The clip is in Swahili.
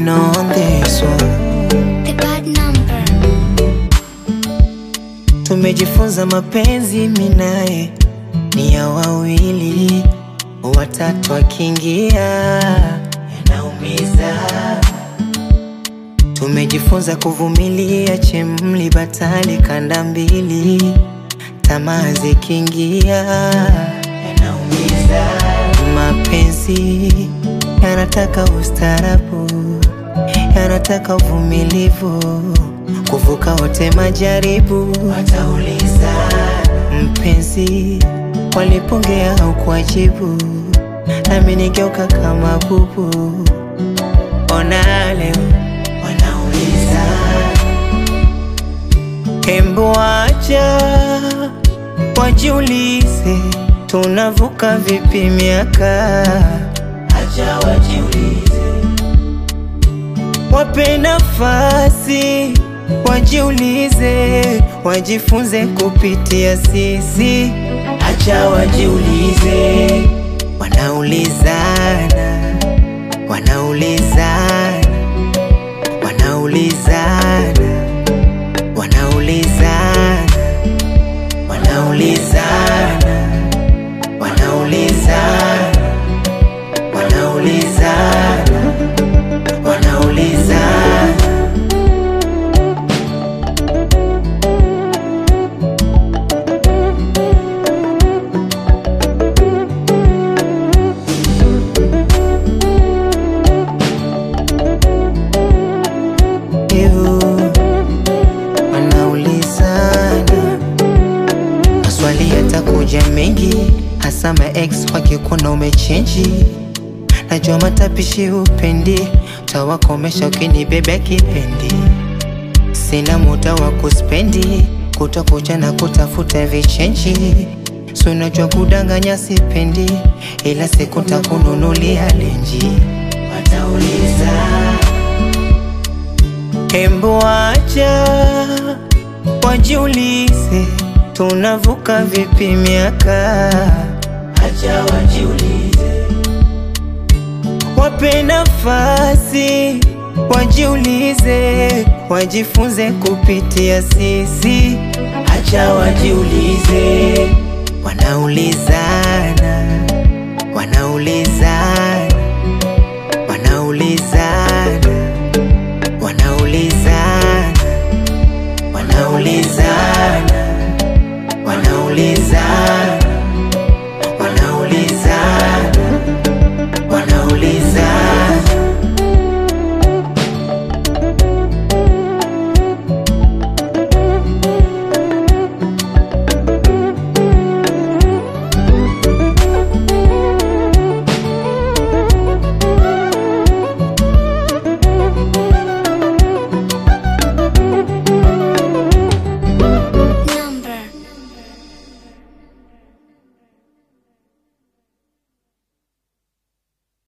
Latino on this one. The bad number. Tumejifunza mapenzi minaye ni ya wawili, watatu akiingia yanaumiza. Tumejifunza kuvumilia chemli batali kanda mbili, tamaa zikiingia yanaumiza. Mapenzi yanataka ustarabu, yanataka uvumilivu, kuvuka wote majaribu. Watauliza mpenzi, walipongea au kuajibu, nami nigeuka kama bubu. Ona leo wanauliza, hembu acha wajiulize, tunavuka vipi miaka? Acha wajiulize, wape nafasi wajiulize, wajifunze kupitia sisi. Acha wajiulize, wanaulizana, wanaulizana, wanaulizana, wanaulizana, wanaulizana, wanaulizana, wanaulizana, wanaulizana. Ew, wanaulizana maswali yatakuja mengi, hasa ma ex wakikuona umechenji. Najua matapishi upendi, utawakomesha ukinibebea kipendi. Sina muda wa kuspendi, kutokuja na kutafuta vichenji. Si unajua kudanganya sipendi, ila siku takununulia lenji. Watauliza Hembu acha wajiulize, tunavuka vipi miaka? Acha wajiulize, wape nafasi wajiulize, wajifunze kupitia sisi. Acha wajiulize, wanaulizana, wanaulizana, wanaulizana wanaulizana wanaulizana wanaulizana